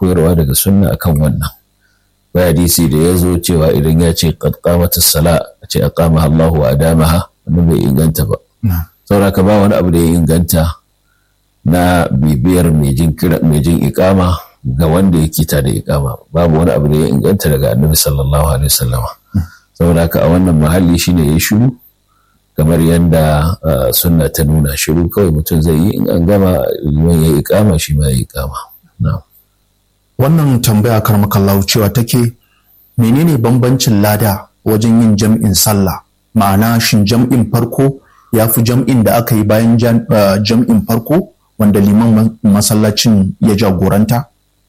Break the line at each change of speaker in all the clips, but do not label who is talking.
koyarwa daga sunna akan wannan bai hadisi da ya zo cewa idan ya ce qad qamat as-sala a ce aqamaha Allahu wa adamaha wannan bai inganta ba saboda ka ba wani abu da ya inganta na bibiyar mai jin kira mai jin iqama ga wanda yake ta da iqama babu wani abu da ya inganta daga annabi sallallahu alaihi wasallama saboda haka a wannan mahalli shine ya shiru kamar yadda sunna ta nuna shiru kawai mutum zai yi in an gama liman ya iqama shi ma ya iqama na'am
wannan tambaya karmakallahu cewa take menene bambancin lada wajen yin jam'in sallah ma'ana shin jam'in farko ya fi jam'in da aka yi bayan jam'in farko wanda liman masallacin ya jagoranta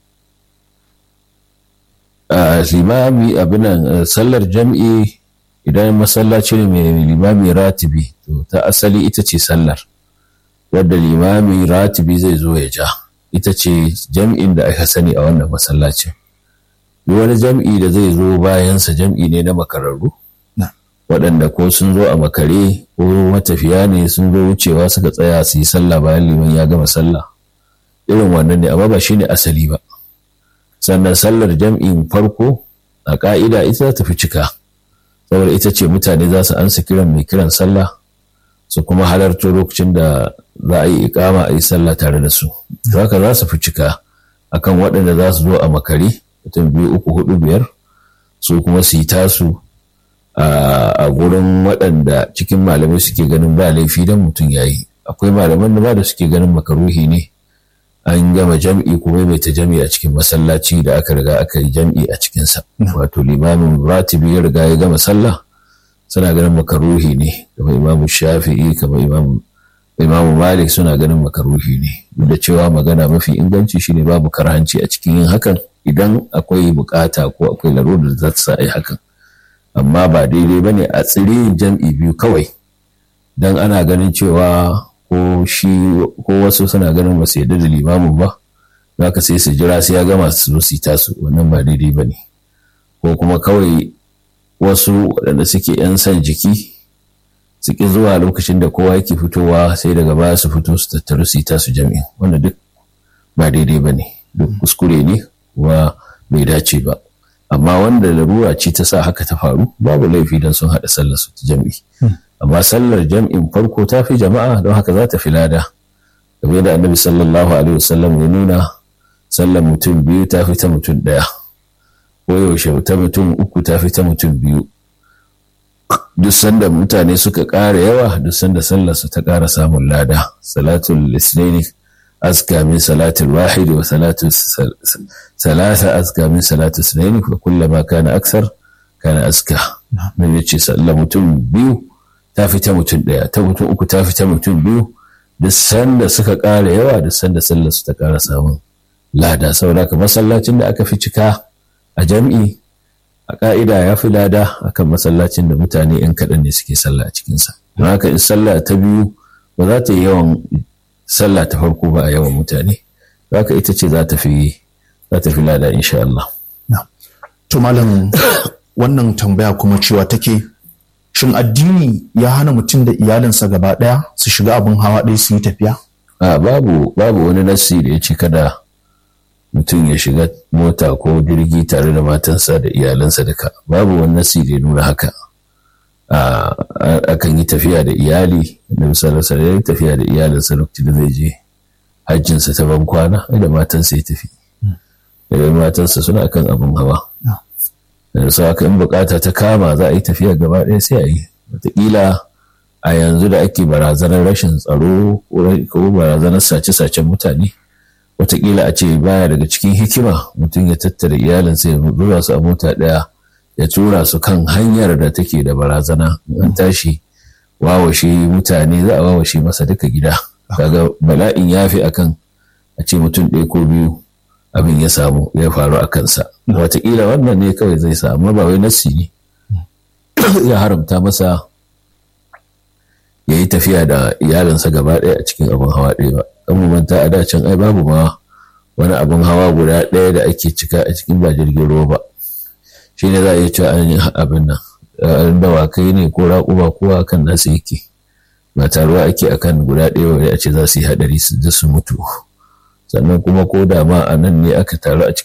limami abinan sallar jam'i idan masallaci ne mai limami ratibi to ta asali ita ce sallar wadda limami ratibi zai zo ya ja ita ce jam'in da aka sani a wannan masallacin duk wani jam'i da zai zo bayansa jam'i ne na makararru waɗanda ko sun zo a makare ko matafiya ne sun zo wucewa suka tsaya su yi sallah bayan liman ya gama sallah irin wannan ne amma ba shi ne asali ba sannan sallar jam'in farko a ƙa'ida ita ta fi cika saboda ita ce mutane za su ansa kiran mai kiran sallah su kuma halarto lokacin da za a yi ikama a yi sallah tare da su haka za su fi cika akan waɗanda za su zo a makare mutum biyu uku hudu biyar su kuma su yi tasu a gurin waɗanda cikin malamai suke ganin ba laifi don mutum ya yi akwai malaman da ba da suke ganin makaruhi ne an gama jam'i kuma mai ta jam'i a cikin masallaci da aka riga aka yi jam'i a cikinsa wato limamin ratibi ya riga ya gama sallah suna ganin makaruhi ne kamar imamu shafi'i kamar imamu malik suna ganin makaruhi ne duk da cewa magana mafi inganci shine babu karhanci a cikin yin hakan idan akwai bukata ko akwai larurar da za ta sa a yi hakan amma ba daidai ba ne a tsiri jam'i biyu kawai don ana ganin cewa ko shi ko wasu suna ganin ba su yarda da limamin ba za ka sai su jira sai ya gama su zo su tasu wannan ba daidai ba ne ko kuma kawai wasu waɗanda suke 'yan son jiki su ƙi zuwa lokacin da kowa yake fitowa sai daga baya su fito su tattaru su tasu jam'i wanda duk ba daidai ba ne duk kuskure ne kuma bai dace ba amma wanda larura ce ta sa haka ta faru babu laifi don sun haɗa sallar su ta jam'i amma sallar jam'in farko ta fi jama'a don haka za ta fi lada kamar da annabi sallallahu alaihi wasallam ya nuna sallar mutum biyu ta fi ta mutum ɗaya ko yaushe ta mutum uku ta fi ta mutum biyu duk sanda mutane suka ƙara yawa duk sanda sallar su ta ƙara samun lada salatul lisnaini أزكى من صلاة الواحد وصلاة ثلاثة أزكى من صلاة اثنين فكلما كان أكثر كان أزكى من يجي سأل متن بيو تافي تمتن ديا تمتن أكو تافي تمتن بيو da sanda suka ƙara yawa da sanda sallar su ta ƙara samun lada saboda haka masallacin da aka fi cika a jam'i a ƙa'ida ya fi lada akan masallacin da mutane 'yan kaɗan ne suke sallah a cikinsa don haka in sallah ta biyu ba za ta yi yawan sallah ta farko ba a yawan mutane haka ita ce za ta fi za ta fi lada insha Allah.
To malam wannan tambaya kuma cewa take shin addini ya hana mutum da iyalinsa gaba ɗaya su shiga abin hawa ɗaya su yi tafiya?
A babu babu wani nassi da ya ce kada mutum ya shiga mota ko jirgi tare da matansa da iyalansa duka babu wani nassi da ya nuna haka. akan yi tafiya da iyali da misalarsa ya yi tafiya da iyalinsa lokacin da zai je hajjinsa ta ban kwana da matansa ya tafi da matansa suna kan abin hawa da su aka in bukata ta kama za a yi tafiya gaba ɗaya sai a yi wataƙila a yanzu da ake barazanar rashin tsaro ko barazanar sace-sacen mutane wataƙila a ce baya daga cikin hikima mutum ya tattara iyalinsa ya zuba su a mota ɗaya ya tura su kan hanyar da take da barazana an tashi wawashe mutane za a wawashe masa duka gida kaga bala'in ya fi akan a ce mutum ɗaya ko biyu abin ya samu ya faru a kansa wataƙila wannan ne kawai zai samu ba wai nassi ne ya haramta masa ya yi tafiya da iyalinsa gaba ɗaya a cikin abin hawa ɗaya ba kan mu manta a dacin ai babu ma wani abin hawa guda ɗaya da ake cika a cikin ba jirgin ruwa ba shi ne za a iya cewa an yi abin nan an dawakai ne ko raƙuma kowa kan nasu yake ba taruwa ake akan guda ɗaya wani a ce za su yi haɗari su su mutu sannan kuma ko da ma a nan ne aka taru a cikin